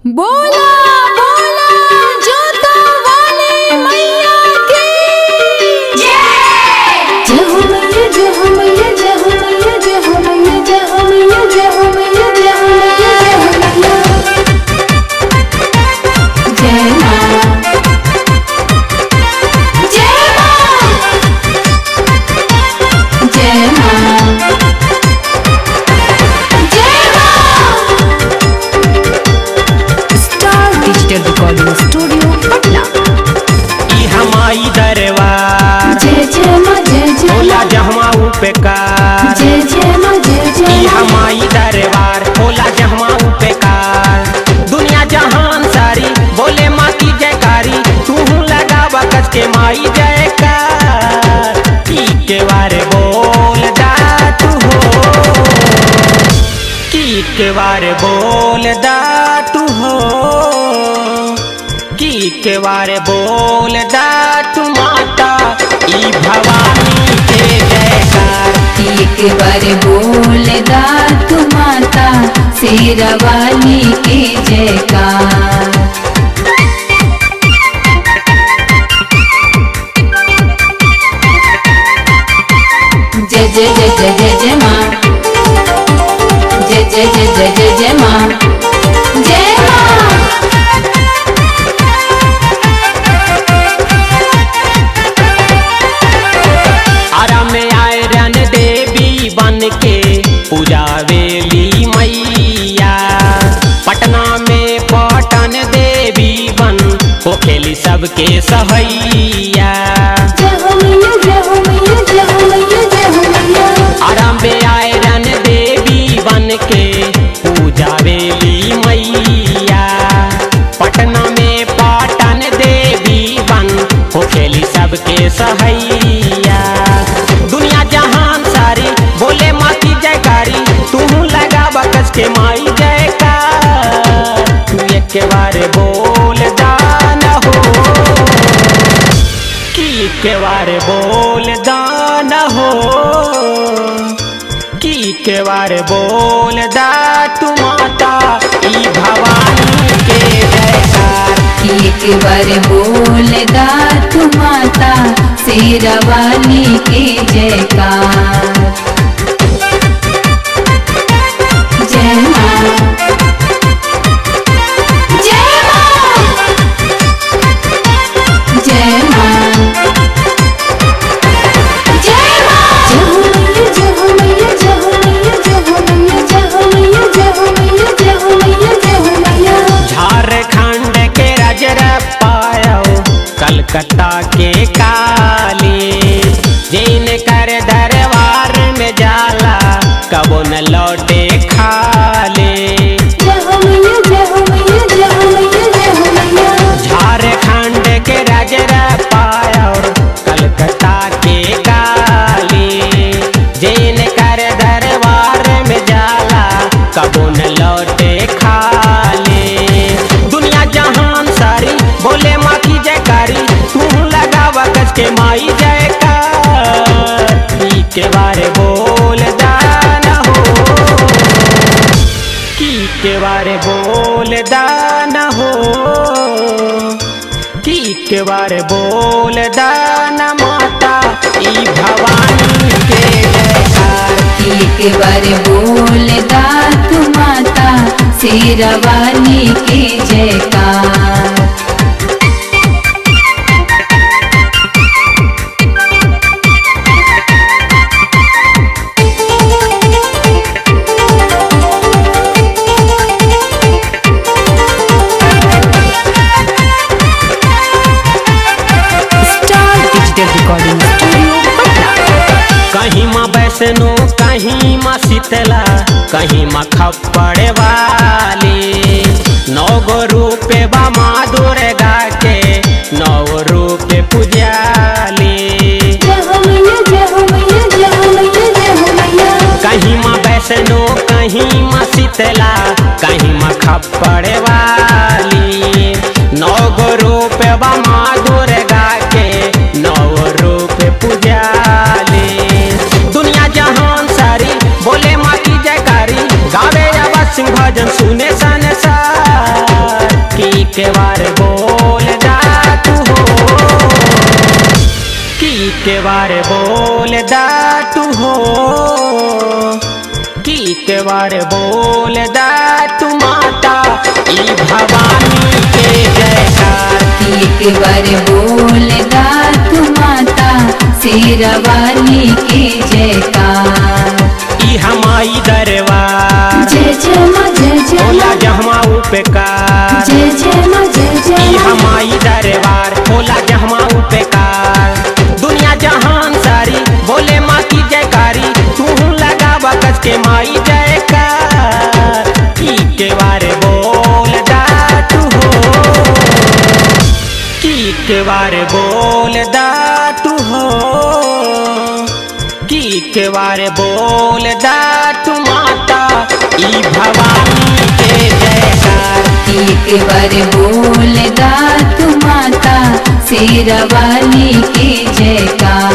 बोला बोला जोता वाले मैया की जय जय हो मैया जय हो मैया जय हो मैया जय हो मैया जय हो मैया जय हो मैया जय हो मैया जय हो मैया जय मां जय मां जय मां जय मां star digital recording studio Patna ई हमाई दरबार जय जय माँ जय जय होला माँ जहमा उपेकार जय जय माँ जय ई जय माँ हमाई दरबार होला जहमा उपेकार दुनिया जहान सारी बोले माँ की जयकारी तू लगा बकस के माई जयकार की के बारे बोल दा तू हो की के बारे बोल दा तू हो की के बारे बोल दा तू माता ई भवानी के जयकार एक बार बोल दा तू माता शेरा वाली के जयकार जय जय जय जय जय जय माँ जय जय जय जय जय जय माँ जय माँ आरा में आए रन देवी बन के पूजा वेली मैया पटना में पटन देवी बन हो खेली सबके सहैया जय हो मैया जय हो मैया जय हो मैया जय हो मैया आराम में आए रन देवी बन के पूजा वेली मैया पटना में पाटन देवी बन हो खेली सबके सहैया दुनिया जहान सारी बोले माँ की जयकारी तू लगा बकस के माई जयकार तू एक बार बोल दान हो की के बारे बोल दान हो की के बारे बोल दा तू माता ई भवानी के जयकार एक बार बोल दा तू माता शेरा वाली के जयकार जय माँ जय माँ जय माँ जय माँ जय हो मैया जय हो मैया जय हो मैया जय हो मैया जय हो मैया जय हो मैया जय हो मैया जय हो मैया झारखंड के रजर पायो कलकत्ता के काली जिन कर दरबार में जाला कबो न लौटे खाली जय हो मैया जय हो मैया जय हो मैया जय हो मैया झारखंड के रजरा पायो कलकत्ता के काली जिन कर दरबार में जाला कबो न लौटे खाली दुनिया जहान सारी बोले माँ की जयकारी तू लगा बकस के माई जयकार ई के बारे बोल दान हो की के बारे बोल दान हो की के बारे बोल दान माता ई भवानी के जयकार एक बार बोल दा तू माता शेरा वाली के जयकार star digital recording studio Patna कहीं माँ वैष्णो कहीं माँ शीतला कहीं माँ खप्पड़ वाली नौ गो रूपे बा माँ दुर्गा के नौ रूपे पुजाली जय हो मैया जय हो मैया जय हो मैया जय हो मैया कहीं माँ वैष्णो कहीं माँ शीतला कहीं माँ खप्पड़ वाली नौ गो रूप बा माँ दुर्गा के नौ रूप पुजाली दुनिया जहान सारी बोले माँ की जयकारी गावे अब सिंह भजन सुने संसार के बार बोल दा तू हो की के बार बोल दा तू हो की के बार बोल दा तू माता ई भवानी के जयकार एक बार बोल दा तू माता शेरवाली के जयकार ई हमारी दरबार जय जय माँ जय जय होला माँ जहमा उपकार जय जय माँ जय ई जय माँ हमारी दरबार होला जहमा उपकार दुनिया जहान सारी बोले माँ की जयकारी तू लगा बकस के माई जयकार की के बारे बोल दा तू हो की के बारे बोल दा तू हो की के बारे बोल दा तू माता ई भवानी के जयकार एक बार बोल दा तू माता शेरवाली के जयकार